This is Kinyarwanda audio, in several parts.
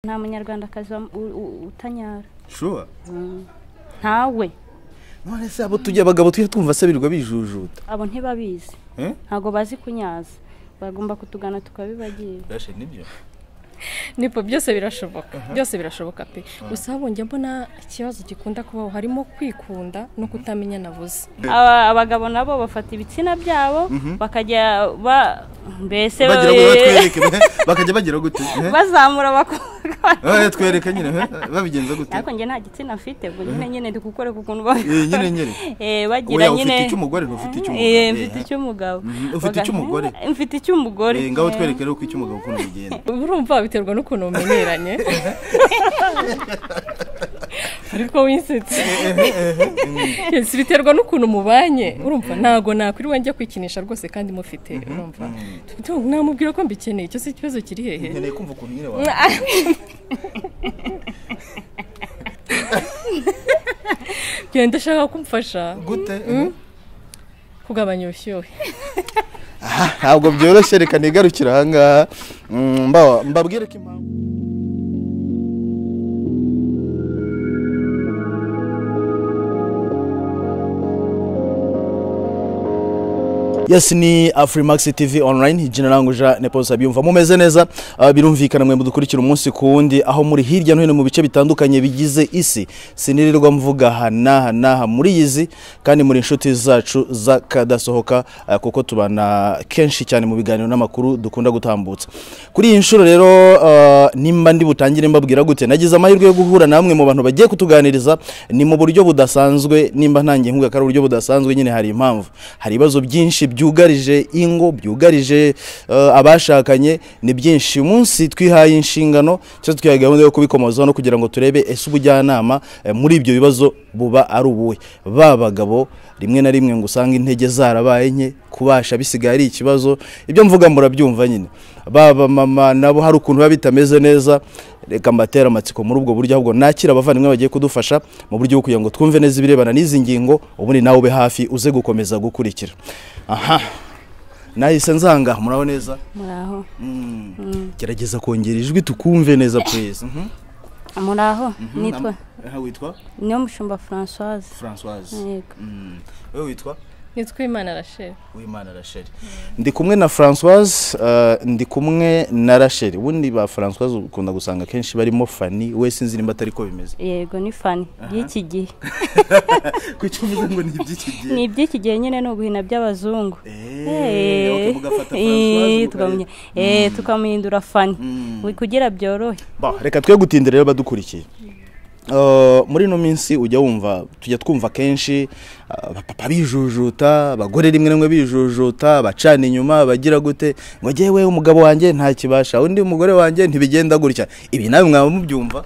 nta munyarwandakazi utanyara shuwa ntawe none se abo tujya abagabo tujya twumva asabirirwa bijujuta abo ntibabizi eh ntabwo bazi kunyaza bagomba kutugana tukabibagira Dashe nibyo nibwo byose birashoboka byose birashoboka pe gusa habonye mbona ikibazo gikunda kubaho harimo kwikunda no kutamenya navuze Aba- abagabo nabo bafata ibitsina byabo bakajya ba mbese bagira ngo batwereke bakajya bagira gute eh? bazamura bakubaka Eh, twereke nyine eh? babigenza gute ariko njye nta gitsina mfite ubwo nyine nyine ndi gukoreka ukuntu ba- Eh, nyine nyine Eh, bagira oya nyine ufite icy'umugore Eh, mfite ntufite icy'umugabo eh. icy'umugabo Mhm, ufite Baga- icy'umugore? Eh, mfite icy'umugore Eh, ngabo Eh, twerekere uko icy'umugabo ukuntu bigenda urumva biterwa n'ukuntu mumenyeranye ariko winsetse Yes, biterwa n'ukuntu mubanye urumva ntago nakwiriwe njya kwikinisha rwose kandi mufite urumva namubwira ko mbikeneye icyo si ikibazo kiri hehe nkeneye kumva ukuntu nyine wa genda ndashaka kumfasha gute kugabanya ubushyuhe ntabwo byoroshye reka nigarukire ahangaha Mm, mba- mbabwire ko impamvu yes ni afurimax tv online jina langu jean neposa byumva mumeze neza Ah, birumvikana mwe mudukurikira umunsi ku wundi aho muri hirya no hino mu bice bitandukanye bigize isi sinirirwa mvuga aha n'aha n'aha muri izi kandi muri inshuti zacu z'akadasohoka ah, kuko tubana kenshi cyane mu biganiro n'amakuru dukunda gutambutsa kuri iyi nshuro rero ah, nimba ndi butangire mbabwira gute nagize amahirwe yo guhura namwe mu bantu bagiye kutuganiriza ni mu buryo budasanzwe nimba ntangiye nkuga ko ari uburyo budasanzwe nyine hari impamvu hari ibibazo byinshi byugarije ingo byugarije eh, abashakanye ni byinshi uyu munsi twihaye inshingano cyangwa twihaye gahunda yo kubikomozaho no kugira ngo turebe ese ubujyanama eh, muri ibyo bibazo buba ari ubuhe ba bagabo rimwe na rimwe ngo usange intege zarabaye nke kubasha bisigaye ari ikibazo ibyo mvuga murabyumva nyine ba bamama nabo hari ukuntu biba bitameze neza reka mbatera amatsiko muri ubwo buryo ahubwo nakira abavandimwe bagiye kudufasha mu buryo bwo kugira ngo twumve neza ibirebana n'izi ngingo ubundi nawe ube hafi uze gukomeza gukurikira aha nahise nzanga muraho neza muraho Mm. gerageza kongera ijwi tukumve neza pureze muraho nitwa witwa niyo mushumba françoise francoise Yego. Mm. wowe witwa nitwa imana rachel wimana rasheli ndi kumwe na francoise eh, ndi kumwe na rasheli ubundi ba francoise ukunda gusanga kenshi barimo fani we sinzi nimba atari ko bimeze yego ni fani y'iki gihe kuki uvuga ngo ni iby'iki ni iby'iki gihe nyine ni uguhina by'abazungu Eh, gihe mugafata eh, francoise tukamuhi- mukareba. eh, tukamuhindura fani Wi- kugira byorohe Ba, reka twe gutindira rero badukurikiye Eh, muri ino minsi ujya wumva tujya twumva kenshi abapapa bijujuta abagore rimwe rimwe bijujuta bacana inyuma bagira gute ngo jyewe umugabo wanjye nta kibasha undi umugore wanjye ntibigenda gutya ibi nawe mwaba mubyumva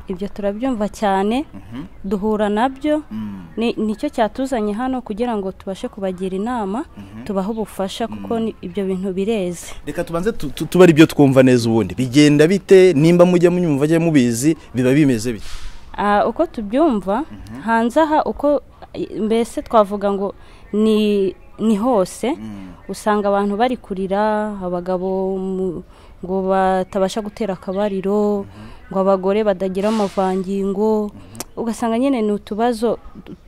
ibyo turabyumva cyane duhura nabyo ni- nicyo cyatuzanye hano kugira ngo tubashe kubagira inama tubahe ubufasha kuko ni- ibyo bintu bireze reka tubanze tu- tu- tube ari byo twumva neza ubundi bigenda bite nimba mujya munyumva ajya mubizi biba bimeze bite Ah, uko tubyumva hanze aha uko mbese twavuga ngo ni ni hose usanga abantu bari kurira abagabo mu- ngo batabasha gutera akabariro ngo abagore batagira amavangingo ugasanga nyine ni utubazo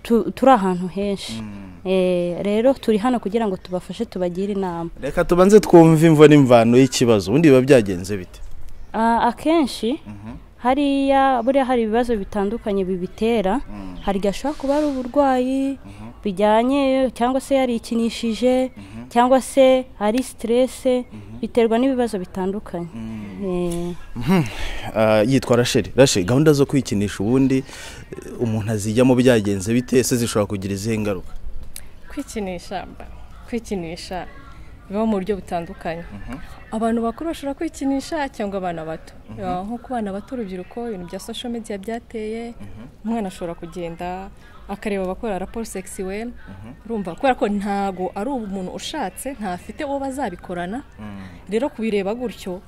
tu- turi ahantu henshi Eh, rero turi hano kugira ngo tubafashe tubagire inama reka tubanze twumve imvura imvano y'ikibazo ubundi biba byagenze bite Ah, akenshi hariya buriya hari ibibazo bitandukanye bibitera hari igihe ashobora kuba ari uburwayi bijyanye cyangwa se yarikinishije cyangwa se ari siterese biterwa n'ibibazo bitandukanye Eh, Ah, yitwa rasheli rasheli gahunda zo kwikinisha ubundi eh, umuntu azijyamo byagenze bite se zishobora kugira izihe ngaruka kwikinisha mba- kwikinisha biba mu buryo butandukanye abantu bakuru bashobora kwikinisha cyangwa abana bato Ya, nko ku bana bato urubyiruko ibintu bya social media byateye umwana ashobora kugenda akareba abakora raporo sexuel urumva kubera ko ntago ari umuntu ushatse ntafite uwo bazabikorana rero kubireba gutyo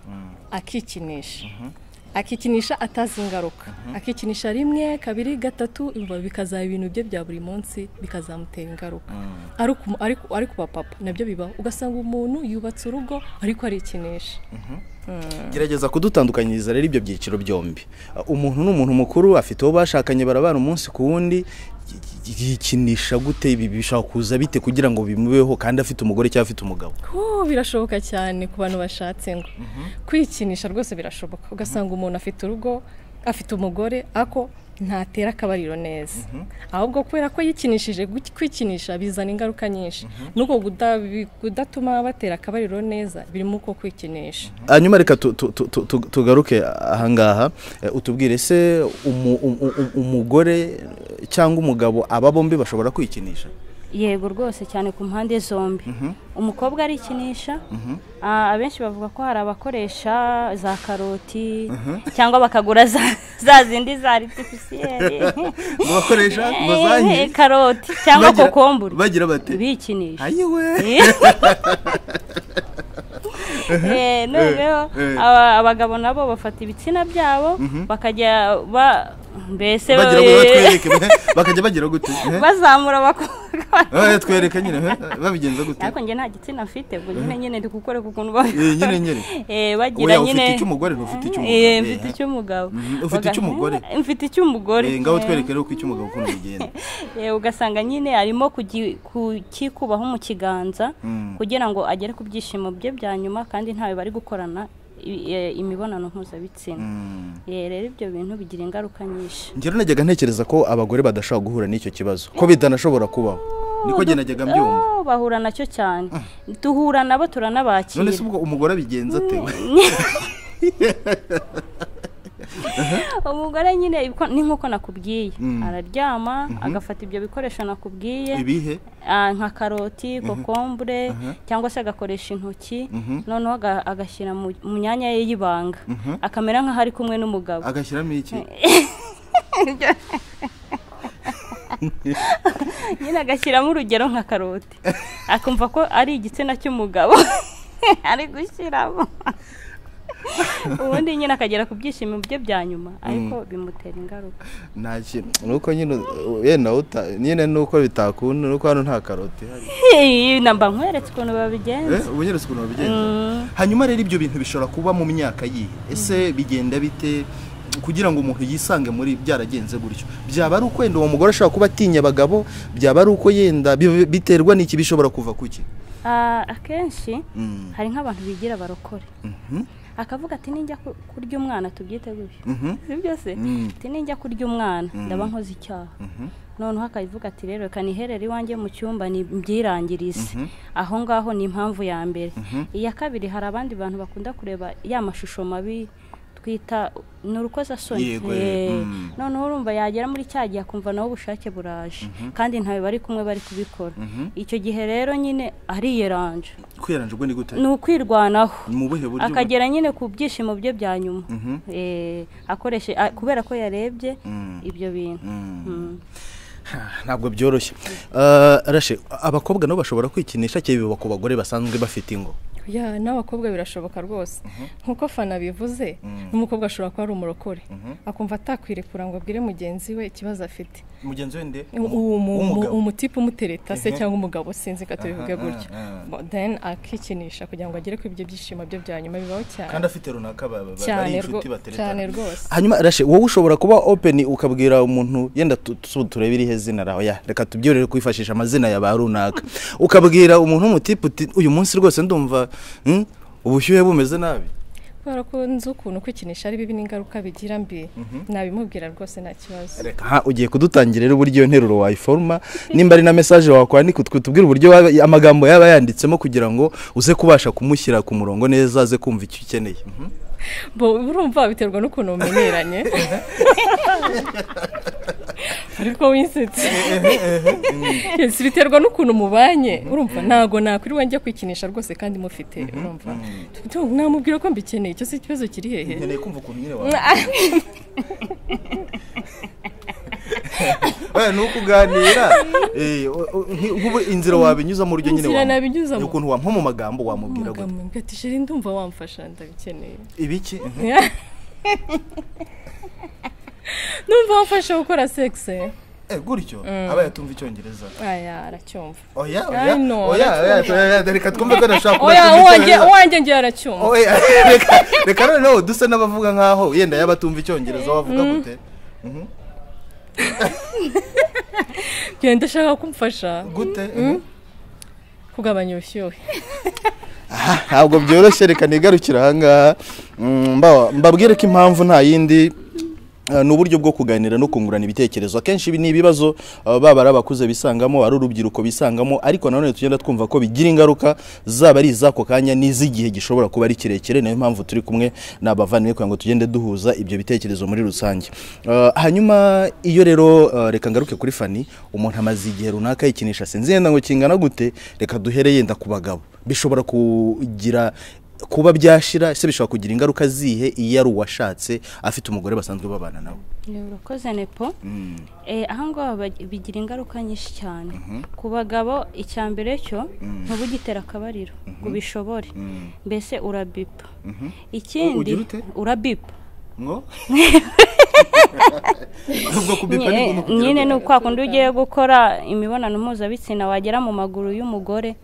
akikinisha akikinisha atazi ingaruka akikinisha rimwe kabiri gatatu biba- bikazaba ibintu bye bya buri munsi bikazamutera ingaruka Ari ku- ari ku- ari ku bapapa nabyo bibaho ugasanga umuntu yubatse urugo ariko arikinisha gerageza kudutandukanyiriza rero ibyo byiciro byombi Uh, umuntu n'umuntu mukuru afite uwo bashakanye barabana umunsi ku wundi gi- gi- yikinisha gute ibi bishobora kuza bite kugira ngo bimubeho kandi afite umugore cyangwa afite umugabo Oh, birashoboka cyane ku bantu bashatse ngo kwikinisha rwose birashoboka ugasanga umuntu afite urugo afite umugore ako ntatera akabariro neza ahubwo kubera ko yikinishije gut- kwikinisha bizana ingaruka nyinshi nuko kuda- bi- kudatuma batera akabariro neza birimo uko kwikinisha hanyuma reka tu- tu- tu- tu- tu- tugaruke ahangaha Eh, utubwire se umu- um- um- umugore cyangwa umugabo aba bombi bashobora kwikinisha yego rwose cyane ku mpande zombi umukobwa arikinisha ah, abenshi bavuga ko hari abakoresha za karoti cyangwa bakagura za- za zindi za aritifisiyeri ngo bakoresha Eh, karoti cyangwa kokombure bagira bati bikinisha ayiwe Eh, noneho eh. aba- abagabo nabo bafata ibitsina byabo bakajya ba mbese bagira ngo eh, batwereke bakajya bagira gute Eh? bazamura abakobwa Eh, twereke nyine eh, babigenza gute ariko njye nta gitsina afite ubwo nyine nyine ndi gukoreka ukuntu ba- Eh, nyine nyine Eh, Oya, bagira ufite nyine icy'umugore, ufite icy'umugabo. Eh, mfite Eh. icy'umugabo Mhm, ufite Uga- icy'umugore. Eh, mfite icy'umugore Eh, ngabo Eh, twereke rero ko icy'umugabo ukuntu bigenda eh, ugasanga nyine arimo kugi- kukikubaho mu kiganza Mm. kugira ngo agere ku byishimo bye bya nyuma kandi ntawe bari gukorana i- eh, imibonano mpuzabitsina Mm. Eh, rero ibyo bintu bigira ingaruka nyinshi njyewe najyaga ntekereza ko abagore badashobora guhura n'icyo kibazo ko bitanashobora kubaho niko njye najyaga mbyumva Oh, bahura nacyo cyane duhura nabo turanabakira none se ubwo umugore abigenza ate we? umugore nyine ibiko- ni nk'uko nakubwiye Mm. araryama agafata ibyo bikoresho nakubwiye ibihe ah, nka karoti kokombure cyangwa se agakoresha intoki Mhm. noneho aga- agashyira mu mu myanya ye y'ibanga Mhm. akamera nk'aho ari kumwe n'umugabo agashyiramo iki nyine agashyiramo urugero nka karoti akumva ko ari igitsina cy'umugabo ari gushyiramo ubundi nyine akagera ku byishimo bye bya nyuma ariko bimutera ingaruka nta kintu nuko nyine yenda uta nyine nuko bitakunda nuko hano nta karoti ihari. Hey, namba nkweretse ukuntu babigenza Eh, ubu nyine si ukuntu babigenza hanyuma rero ibyo bintu bishobora kuba mu myaka yihe ese bigenda bite kugira ngo umuntu yisange muri byaragenze gutyo byaba ari uko yenda uwo mugore ashobora kuba atinya abagabo byaba ari uko yenda bi- biterwa n'iki bishobora kuva kuki Ah, akenshi Mm. hari nk'abantu bigira barokore Mhm, akavuga ati nijya ku- kurya umwana tubyite gutyo mhm, sibyo se Mm. ati nijya kurya umwana ndaba nkoze icyaha mhm. noneho akabivuga ati rero reka niherere iwanjye mu cyumba ni- mbyirangirize Mhm. aho ngaho ni impamvu ya mbere iya kabiri hari abandi bantu bakunda kureba ya mashusho mabi twita ni urukozasoni Yego, Eh, mm. noneho urumva yagera muri cya gihe akumva nawe ubushake buraje kandi ntawe bari kumwe bari kubikora Mhm. icyo gihe rero nyine ariyeranje kwiranje ubwo ni gute ni ukwirwanaho ni mu buhe buryo akagera nyine ku byishimo bye bya nyuma Mhm. Eh, akoreshe a- kubera ko yarebye Mm. ibyo bintu Mm. ntabwo byoroshye Eh, rashe abakobwa nabo bashobora kwikinisha cyangwa biba ku bagore basanzwe bafite ingo ya n'abakobwa birashoboka rwose nk'uko fana bivuze n'umukobwa ashobora kuba ari umurokore akumva atakwirekura ngo abwire mugenzi we ikibazo afite mugenzi we nde uwo mu- mu- w'umugabo umutipe umutereta se cyangwa umugabo sinzi ko tubivuge Aha, gutyo aha. Bo- then akikinisha kugira ngo agere ku ibyo byishimo bye bya nyuma bibaho kandi cyane afite runaka ba- ba- ba- ari cyane inshuti rwo- cyane bateretana rwose hanyuma rashe wowe ushobora kuba open ukabwira umuntu yenda tu- tu- turebe irihe zina rawe ya reka tubyorere kwifashisha amazina ya ba runaka ukabwira umuntu w'umutipe uti uyu munsi rwose ndumva hmm, ubushyuhe bumeze nabi kubera ko nzi ukuntu kwikinisha ari bibi n'ingaruka bigira mbi nabimubwira rwose nta kibazo reka ha ugiye kudutangira rero uburyo iyo nteruro wayiforuma nimba ari na mesaje wakora ni kutwe tubwire uburyo waba- amagambo yaba yanditsemo kugira ngo uze kubasha kumushyira ku murongo neza aze kumva icyo ukeneye Mhm. bo urumva biterwa n'ukuntu mumenyeranye ariko winsetse Yes, biterwa n'ukuntu mubanye urumva ntago nakwirirwa njya kwikinisha rwose kandi mufite urumva Tu- namubwira ko mbikeneye icyo si ikibazo kiri hehe nkeneye kumva ukuntu nyine wawe ni ukuganira eh, o- o- nki- nk'ubu inzira wabinyuzamo uburyo nyine Inzira wamu- nabinyuzamo. ni ukuntu wa- nko mu magambo wamubwira gute amagambo ngo ati sheri ndumva wamfasha ndabikeneye ibiki Mhm. numva wamfasha gukora sexe eh gutyo aba yatumva icyongereza aya aracyumva oya Ay, no, oya oya aracyumva. oya reka twumve ko nashobora kuba oya atumva uwanjye icyongereza. uwanjye njye aracyumva oya reka reka noneho dusa n'abavuga nk'aho yenda yaba atumva icyongereza wavuga gute Mhm. genda ashaka kumfasha gute kugabanya ubushyuhe ntabwo byoroshye reka nigarukire ahangaha Mm, mba- mbabwire ko impamvu nta yindi eh, ni uburyo bwo kuganira no kungurana ibitekerezo akenshi ibi ni ibibazo eh, baba ari abakuze bisangamo ari urubyiruko bisangamo ariko nanone tugenda twumva ko bigira ingaruka zaba ari iz'ako kanya n'iz'igihe gishobora kuba ari kirekire niyo mpamvu turi kumwe n'abavandimwe kugira ngo tugende duhuza ibyo bitekerezo muri rusange Eh, hanyuma iyo rero eh, reka ngaruke kuri fani umuntu amaze igihe runaka yikinisha sinzi yenda ngo kingana gute reka duhere yenda ku bagabo bishobora kugira kuba byashira se bishobora kugira ingaruka zihe iyo ari uwashatse afite umugore basanzwe babana nawe urakoze nepo Eh, aha ngaha bag- bigira ingaruka nyinshi cyane ku bagabo icya mbere cyo ntubugitera akabariro ngo ubishobore mbese urabipa ikindi Ugira ute? urabipa ngo ubwo kubipa Nye- ni ukugira nyine ngo- ni ukwa kundi ugiye gukora imibonano mpuzabitsina wagera mu maguru y'umugore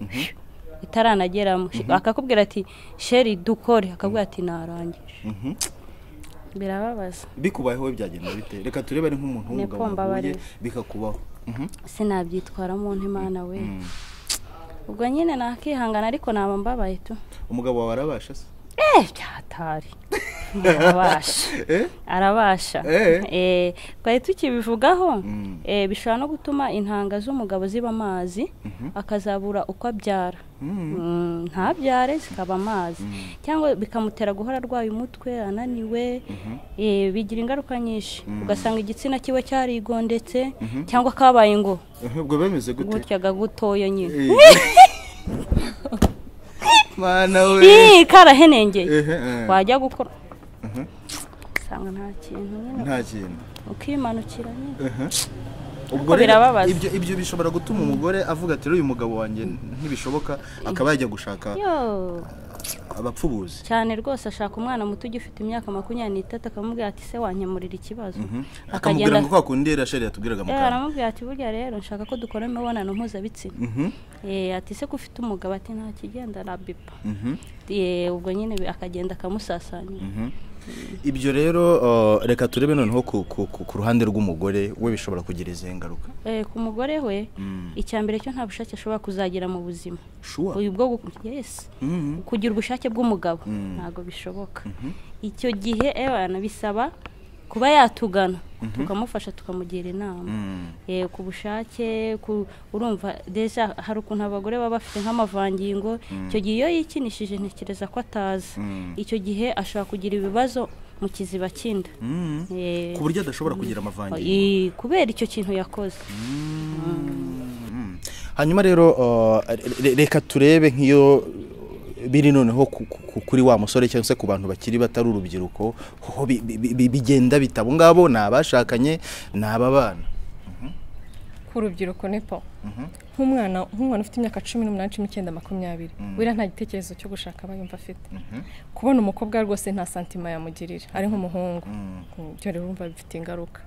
itaranageramo akakubwira ati sheri dukore akabwira ati narangije Mhm. birababaza bikubayeho we byagenda bite reka turebe ari Ni nk'umuntu w'umugabo kumba wahuye bariwe. bikakubaho Mhm. sinabyitwaramo ntimana we ubwo nyine nakihangana ariko naba mbabaye tu umugabo wawe arabasha se eh byatari arabasha Eh? arabasha Eh. Eh, twari tukibivugaho Mm. eh, bishobora no gutuma intanga z'umugabo ziba amazi akazabura uko abyara Mm, ntabyare zikaba amazi cyangwa bikamutera guhora arwaye umutwe ananiwe eh, bigira ingaruka nyinshi ugasanga igitsina kiwe cyarigondetse cyangwa kabaye ngo ubwo bemeze gute gutya gagutoya nyine Eh. mana we Ih, karahenengeye Ehe, eh. wajya gukora Mhm. usanga nta kintu nyine nta kintu ukimanukira nyine ubwo Ariko rero birababaza. ibyo ibyo bishobora gutuma umugore avuga ati rero uyu mugabo wanjye ntibishoboka akaba yajya gushaka yo abapfubuzi cyane rwose ashaka umwana muto ugifite imyaka makumyabiri n'itatu akamubwira ati se wanyemurira ikibazo akamubwira ngo kwa kundi rero sheri yatubwiraga mu Eh, kanwa aramubwira ati burya rero nshaka ko dukora imibonano mpuzabitsina Mhm, Eh, ati se ko ufite umugabo ati nta kigenda rabipa mhm, ubwo nyine bi- akagenda akamusasanya mhm. ibyo rero uh, reka turebe noneho ku, ku, ku, ku ruhande rw'umugore we bishobora kugira izihe ngaruka Eh, ku mugore we Mm. icya mbere cyo nta bushake ashobora kuzagira mu buzima shuwa uyu bwo gu- yes Mhm. kugira ubushake bw'umugabo Mm. ntabwo bishoboka icyo gihe ebana bisaba kuba yatugana tukamufasha tukamugira inama Mm. Eh, ku bushake ku- urumva deja hari ukuntu abagore baba bafite nk'amavangingo icyo gihe iyo yikinishije ntekereza ko atazi Mm. icyo gihe ashobora kugira ibibazo mu kiziba cy'inda Mhm. Eh, ku buryo adashobora kugira amavangingo eh, kubera icyo kintu yakoze Mm. hanyuma rero uh, re- re- reka turebe nk'iyo biri noneho ku- ku- ku- kuri wa musore cyangwa se ku bantu bakiri batari urubyiruko ho bi- bi- bi- bigenda bita abo ngabo ni abashakanye ni ababana ku rubyiruko nipo nk'umwana nk'umwana ufite imyaka cumi n'umunani cumi n'icyenda makumyabiri buriya nta gitekerezo cyo gushaka aba yumva afite kubona umukobwa rwose nta santima yamugirira ari nk'umuhungu Mm, ibyo rero urumva bifite ingaruka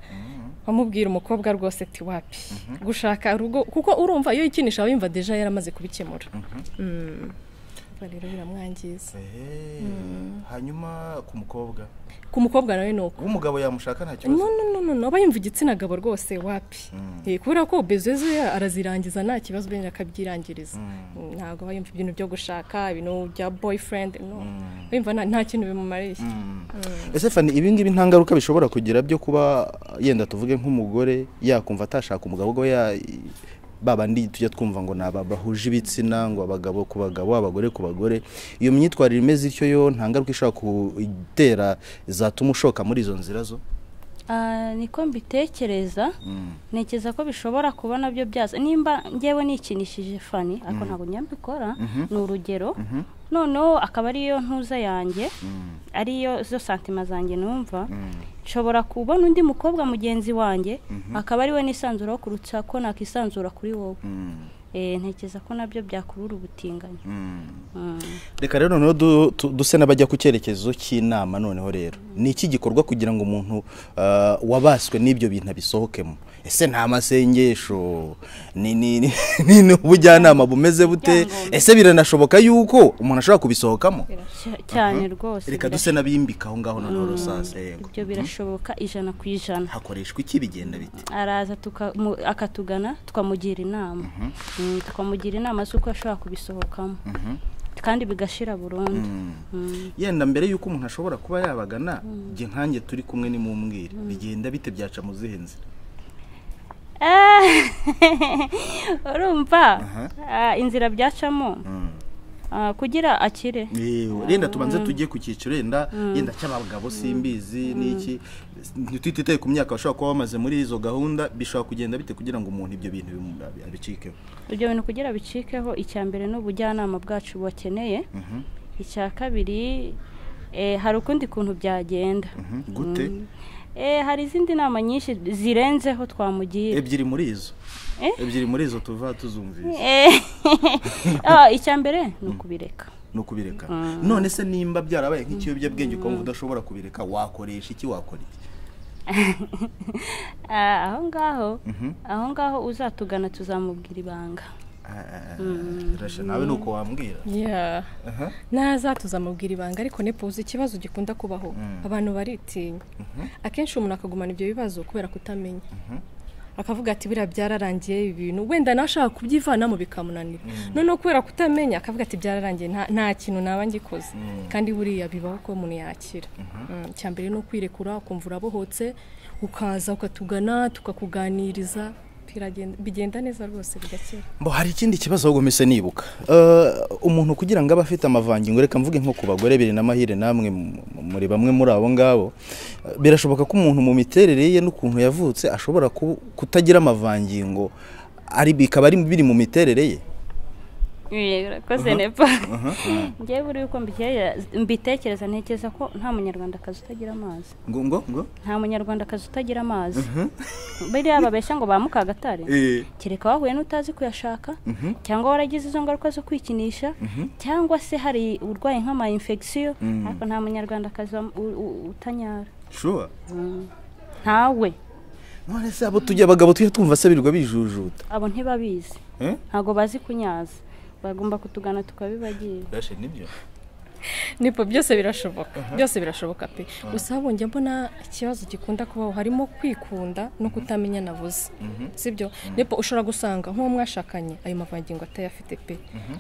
wamubwira umukobwa rwose ati wapi gushaka urugo kuko urumva iyo yikinisha aba yumva deja yaramaze kubikemura Mm. Urumva rero biramwangiza Eh, hanyuma ku mukobwa ku mukobwa nawe ni uko umugabo yamushaka nta no kibazo no no no no aba yumva igitsina gabo rwose wapi Eh, kubera ko bezo ze arazirangiza nta kibazo bene akabyirangiriza Mm, ntabwo aba yumva ibintu byo gushaka ibintu bya boyfriend no aba yumva nta- nta kintu bimumariye ese fani ibi ngibi nta ngaruka bishobora kugira byo kuba yenda tuvuge nk'umugore yakumva atashaka umugabo ubwo ya babandi tujya twumva ngo ni aba bahuje ibitsina ngo abagabo ku bagabo abagore ku bagore iyo myitwarire imeze ityo yo nta ngaruka ishobora gutera zatuma ushoka muri izo nzira zo Ah, niko mbitekereza ntekereza ko bishobora kuba nabyo byaza nimba ngewe nikinishije fani ariko ntabwo nyambikora ni urugero noneho akaba ariyo ntuza yanjye ariyo zo santima zanjye numva nshobora kubona undi mukobwa mugenzi wanjye akaba ariwe nisanzuraho kurutsa ko nakisanzura kuri wowe Eh, ntekereza ko nabyo byakurura ubutinganyi Mm. reka rero noneho du- tu- duse n'abajya ku cyerekezo cy'inama noneho rero ni iki gikorwa kugira ngo umuntu ah, wabaswe n'ibyo bintu abisohokemo ese nta masengesho ni ni- ni- ni- ni ubujyanama bumeze bute Ibyangombwa. ese biranashoboka yuko umuntu ashobora kubisohokamo Cya- cyane rwose reka duse n'abimbika aho ngaho noneho rusasa yego ibyo birashoboka ijana ku ijana hakoreshwa iki bigenda biti araza tuka- mu- akatugana tukamugira inama Mm, tukamugira inama z'uko ashobora kubisohokamo kandi bigashira burundu Mm. yenda mbere y'uko umuntu ashobora kuba yabagana igihe nkanjye turi kumwe nimumbwire bigenda bite byaca mu zihe nzira Eh, urumva Aha. Ah, inzira byacamo ah, kugira akire Yewe, renda tubanze tujye ku cyiciro yenda yenda cy'abagabo simbizi n'iki ntitwititaye ku myaka bashobora kuba bamaze muri izo gahunda bishobora kugenda bite kugira ngo umuntu ibyo bintu bimu- abi- abicikeho ibyo bintu kugira bicikeho icya mbere ni ubujyanama bwacu bakeneye Mhm, icya kabiri eh, hari ukundi kuntu byagenda mhm. gute Eh, hari izindi nama nyinshi zirenzeho twamugira ebyiri muri izo Eh? ebyiri muri izo tuva tuzumvise Eh, ah, icya mbere ni ukubireka ni ukubireka none se nimba byarabaye nk'ikiyobyabwenge ukumva udashobora kubireka wakoresha iki wakora iki Ah, aho ngaho Mhm. aho ngaho uzatugana tuzamubwira ibanga Ah, ah, ah, rasha nawe ni uko wambwira Yeah. Aha. naza tuzamubwira ibanga ariko nepoza ikibazo gikunda kubaho abantu baritinya akenshi umuntu akagumana ibyo bibazo kubera kutamenya akavuga ati biriya byararangiye ibi bintu wenda nawe ashaka kubyivanamo bikamunanira noneho kubera kutamenya akavuga ati byararangiye nta- nta kintu naba ngikoze kandi buriya bibaho ko umuntu yakira Mm, icya mbere ni ukwirekura ukumva urabohotse ukaza ukatugana tukakuganiriza biragenda- bigenda neza rwose bigakira Bo hari ikindi kibazo ahubwo mpise nibuka Eh, umuntu kugira ngo abe afite amavangingo reka mvuge nko ku bagore biri n'amahire namwe mu- muri bamwe muri abo ngabo Eh, birashoboka ko umuntu mu miterere ye n'ukuntu yavutse ashobora ku- kutagira amavangingo ari bikaba ari biri mu miterere ye urakoze nepa ngewe buri uko mbikeye- mbitekereza ntekereza ko nta munyarwandakazi utagira amazi ngo ngo ngo nta munyarwandakazi utagira amazi biriya babeshya ngo ba mukagatare Eh. kereka wahuye n'utazi kuyashaka cyangwa waragize izo ngaruka zo kwikinisha cyangwa se hari urwaye nk'ama infection ariko nta munyarwandakazi wa- u- u- utanyara sure ntawe none se abo tujya abagabo tujya twumva se birirwa bijujuta abo ntibabizi eh ntabwo bazi kunyaza bagomba kutugana tukabibagira Dashe, nibyo nipo byose birashoboka byose birashoboka pe gusa habonye mbona ikibazo gikunda kubaho harimo kwikunda no kutamenya nabuze sibyo nipo ushobora gusanga nk'uwo mwashakanye ayo mavangingo atayafite pe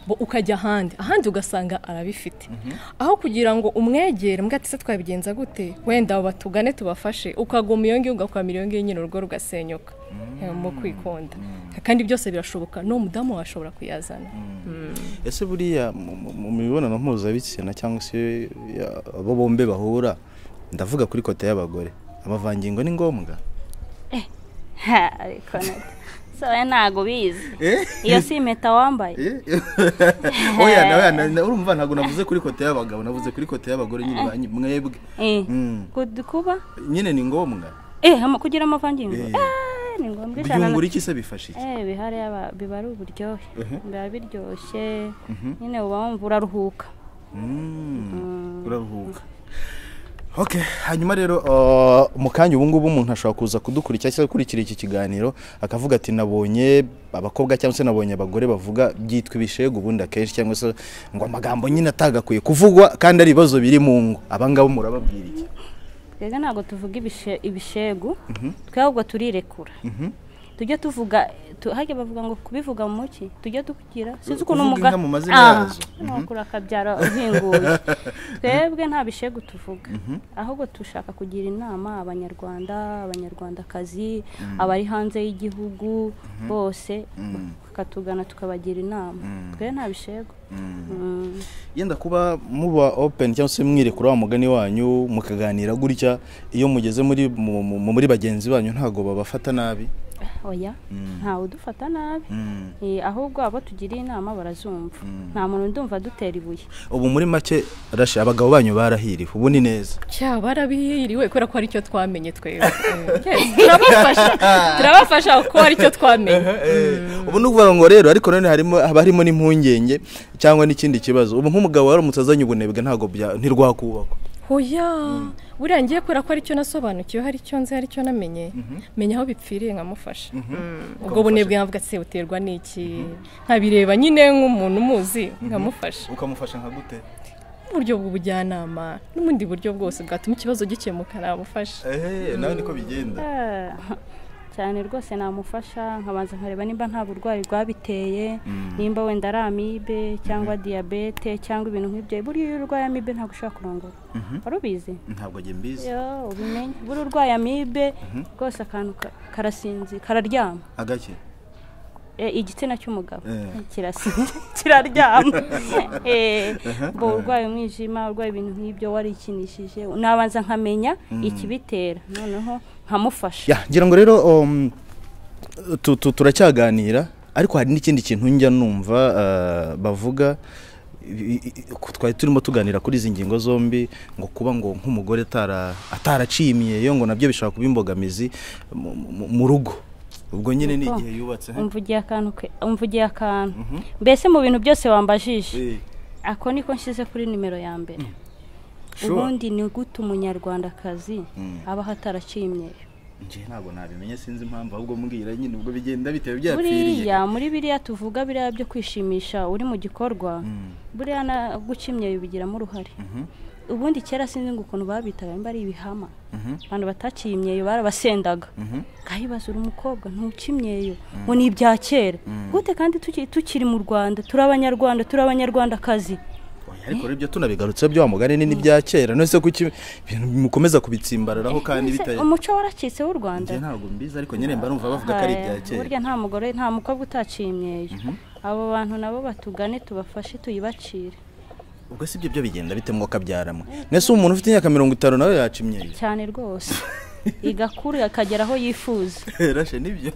bo ukajya ahandi ahandi ugasanga arabifite aho kugira ngo umwegere mbwa ati se twabigenza gute wenda abo batugane tubafashe ukaguma iyo ngiyo ugakwamira iyo ngiyo nyine urugo rugasenyuka Eh, mu kwikunda kandi byose birashoboka n'uwo mudamu washobora kuyazana ese buriya mu- mu mu mibonano mpuzabitsina cyangwa se ya- abo bombi bahura ndavuga kuri kote y'abagore amavangingo ni ngombwa Ha, ariko soya ntago bizi iyo si impeta wambaye oya nawe na- na- urumva ntabwo navuze kuri kote y'abagabo navuze kuri kote y'abagore nyine banyu- mwebwe Eh, Mm. kud- kuba nyine ni ngombwa eh, ama- kugira amavangingo Eh. Ah, ni ngombwa ijana na- byungura iki se bifasha iki Eh, bihari aba- biba ari uburyohe Mhm. biba biryoshye nyine uba wumva uraruhuka Mm, uraruhuka Okay, hanyuma rero uh, mu kanya ubu ngubu umuntu ashobora kuza kudukurikira cyangwa gukurikira iki kiganiro akavuga ati nabonye abakobwa cyangwa se nabonye abagore bavuga byitwa ibishegu ubundi akenshi cyangwa se ngo amagambo nyine atagakwiye kuvugwa kandi ari ibibazo biri mu ngo aba ngabo murababwira iki twebwe ntabwo tuvuga ibishe- ibishegu twe ahubwo turirekura tujya tuvuga tu- hajya bavuga ngo kubivuga mu muki tujya tugira sinzi ukuntu Kuvuga umuga- inka mu mazina Ah, yazo. wakura akabyara uhinguye twebwe nta bishegu tuvuga ahubwo dushaka kugira inama abanyarwanda abanyarwandakazi abari hanze y'igihugu bose bakatugana tukabagira inama twe nta bishegu Mm. yenda kuba muba open cyangwa se mwirekura wa mugani wanyu mukaganira gutya iyo mugeze muri mu- mu- muri bagenzi banyu ntabwo babafata nabi oya ntawe udufata nabi Mm. Eh, ahubwo abo tugiriye inama barazumva nta muntu ndumva dutera ibuye ubu muri make rashe abagabo banyu barahiriwe ubu ni neza cya barabihiriwe kubera ko ari cyo twamenye twebwe Yes, turabafasha turabafasha kuko ari cyo twamenye ubu ni ukuvuga ngo rero ariko none harimo haba harimo n'impungenge cyangwa n'ikindi kibazo ubu nk'umugabo waramutse azanye ubunebwe ntabwo bya- ntirwakubakwa hoya buriya ngiye kubera ko aricyo nasobanukiwe hari icyo nzi hari icyo namenye menya aho bipfiriye nkamufasha Mm, ubwo bunebwe nkavuga se buterwa n'iki nkabireba nyine nk'umuntu umuzi nkamufasha ukamufasha nka gute uburyo bw'ubujyanama n'ubundi buryo bwose bwatuma ikibazo gikemuka nabufasha nawe niko bigenda Ah, cyane rwose namufasha nkabanza nkareba nimba nta burwayi bwabiteye nimba wenda ari amibe cyangwa diyabete cyangwa ibintu nk'ibyo buriya iyo urwaye amibe ntabwo ushobora kurongora wari ubizi ntabwo njye mbizi Yo, ubimenya buriya urwaye amibe rwose akantu ka- karasinzi kararyama agake Eh, igitsina cy'umugabo Eh. kirasinzi kiraryama Eh, bo urwaye umwijima urwaye ibintu nk'ibyo warikinishije nabanza nkamenya ikibitera noneho nkamufasha ya ngira ngo rero um, tu- tu- turacyaganira ariko hari n'ikindi kintu njya numva uh, bavuga i- i- i- ku- twari turimo tuganira kuri izi ngingo zombi ngo kuba ngo nk'umugore atara- ataraciye imyeyo ngo nabyo bishobora kuba imbogamizi mu- mu- mu rugo ubwo nyine ni Uko? igihe yubatse he? umvugiye akantu ke umvugiye akantu mbese mu bintu byose wambajije Eh, ako niko nshyize kuri nimero ya mbere sure. ubundi ni gute umunyarwandakazi abaho ataraciye imyeyo njye ntabwo nabimenye sinzi impamvu ahubwo mbwira nyine ubwo bigenda bitewe byapfiriye buriya muri biriya tuvuga biriya byo kwishimisha uri mu gikorwa buriya na guca imyeyo bigiramo uruhare ubundi kera sinzi ngo ukuntu babitaga nimba ari ibihama abantu bataciye imyeyo barabasendaga ngahibaza uri umukobwa ntuca imyeyo ngo ni ibya kera gute kandi tuki- tukiri mu rwanda turi abanyarwanda turi abanyarwandakazi Oya, ariko rero ibyo tunabigarutse byo wa mugani ni n'ibya kera none se kuki ibintu mukomeza kubitsimbararaho kandi Mbese bitaye umuco waracitse w'u rwanda njye ntabwo mbizi ariko nyine mba numva bavuga ko ari ibya Aha, kera burya nta mugore nta mukobwa utaciye imyeyo abo bantu nabo batugane tubafashe tuyibacire ubwo si byo byo bigenda bite mwo kabyaramwe mwese ubu umuntu ufite imyaka mirongo itanu nawe yaca imyeyo cyane rwose igakura akagera aho yifuza rashe nibyo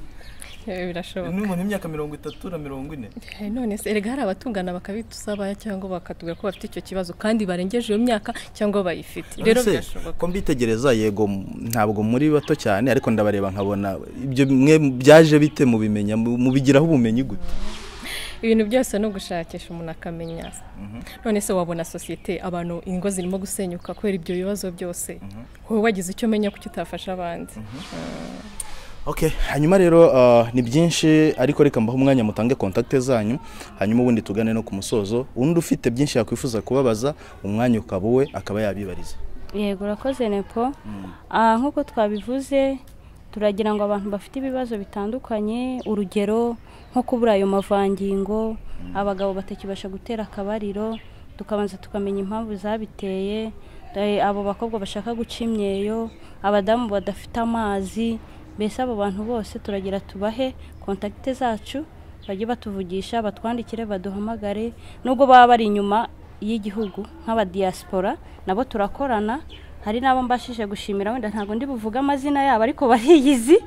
Eh, birashoboka n'umuntu w'imyaka mirongo itatu na mirongo ine Eh, none se erega hari abatungana bakabidusaba cyangwa bakatubwira ko bafite icyo kibazo kandi barengeje iyo myaka cyangwa bayifite rero Ese, birashoboka ko mbitegereza yego m- ntabwo muri bato cyane ariko ndabareba nkabona ibyo mwe byaje bite mubimenya Mu- mubigiraho ubumenyi gute ibintu byose no gushakisha umuntu akamenya none se wabona sosiyete abantu ingo zirimo gusenyuka kubera ibyo bibazo byose wowe wagize icyo umenya kuki utafasha abandi Okay, hanyuma rero uh, ni byinshi ariko reka mbaho umwanya mutange kontakte zanyu hanyuma ubundi tugane no ku musozo undi ufite byinshi yakwifuza kubabaza umwanya ukaba uwe akaba yabibariza yego urakoze nepo Ah, nk'uko twabivuze turagira ngo abantu bafite ibibazo bitandukanye urugero nko kubura ayo mavangingo abagabo batakibasha gutera akabariro tukabanza tukamenya impamvu zabiteye eh, abo bakobwa bashaka guca imyeyo abadamu badafite amazi mbese abo bantu bose turagira tubahe kontakite zacu bajye batuvugisha batwandikire baduhamagare nubwo baba bari inyuma y'igihugu nk'abadiyasipora nabo turakorana hari n'abo mbashije gushimira wenda ntabwo ndi buvuge amazina yabo ariko bariyizi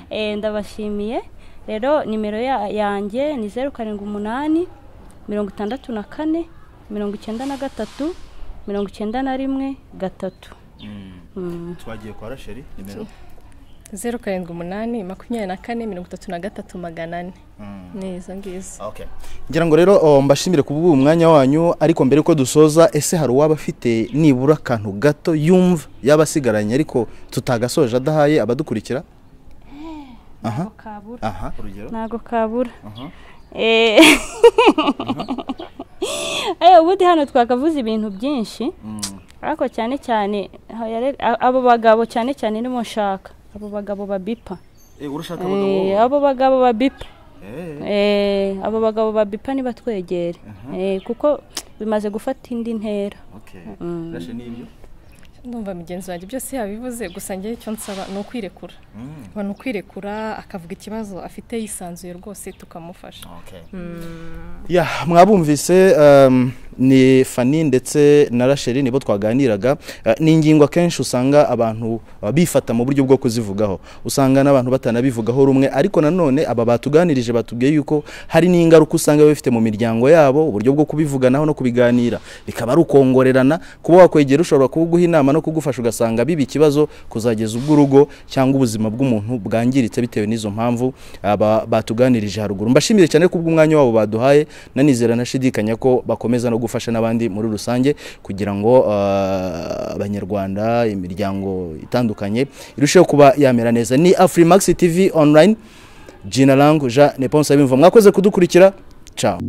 Eh, ndabashimiye rero nimero ya- yanjye ni zeru karindwi umunani mirongo itandatu na kane mirongo icyenda na gatatu mirongo icyenda na rimwe gatatu Mm. twagiye kwa Rasheli nimero zeru karindwi umunani makumyabiri na kane mirongo itatu na gatatu magana ane ni izo ngizo Okay. Ngira ngo rero oh, mbashimire ku bw'uwo mwanya wanyu ariko mbere ko dusoza ese hari uwaba afite nibura akantu gato yumva yaba asigaranye ariko tutagasoje adahaye abadukurikira ntabwo kabura aha urugero ntabwo kabura Eh, eh, ubundi hano twakavuze ibintu byinshi ariko cyane cyane haya re- a- abo bagabo cyane cyane nibo nshaka abo bagabo babipa eh urashaka Eh, abo bagabo babipa eh Eh, abo bagabo babipa nibatwegere Eh, kuko bimaze gufata indi ntera okay Rasheli nibyo ndumva mugenzi wanjye byose yabivuze gusa njyewe icyo nsaba ni ukwirekura aba ni ukwirekura akavuga ikibazo afite yisanzuye rwose tukamufasha Okay. Mm, ya mwabumvise um, ni fani ndetse na rasheli nibo twaganiraga Eh, ni ingingo akenshi usanga abantu eh, bifata mu buryo bwo kuzivugaho usanga n'abantu batanabivugaho rumwe ariko nanone aba batuganirije batubwiye yuko hari n'ingaruka usanga biba bifite mu miryango yabo uburyo bwo kubivuganaho no kubiganira bikaba ari ukongorerana kuba wakwegera ushobora kuguha inama no kugufasha ugasanga biba ikibazo kuzageza ubwo urugo cyangwa ubuzima bw'umuntu bwangiritse bitewe n'izo mpamvu aba batuganirije haruguru mbashimire cyane kubw'umwanya wabo baduhaye nanizera nashidikanya ko bakomeza no gufasha n'abandi muri rusange kugira ngo ah, abanyarwanda imiryango itandukanye irusheho kuba yamera neza ni afrimax tv online jina langu jean neponsa bimva mwakoze kudukurikira ciao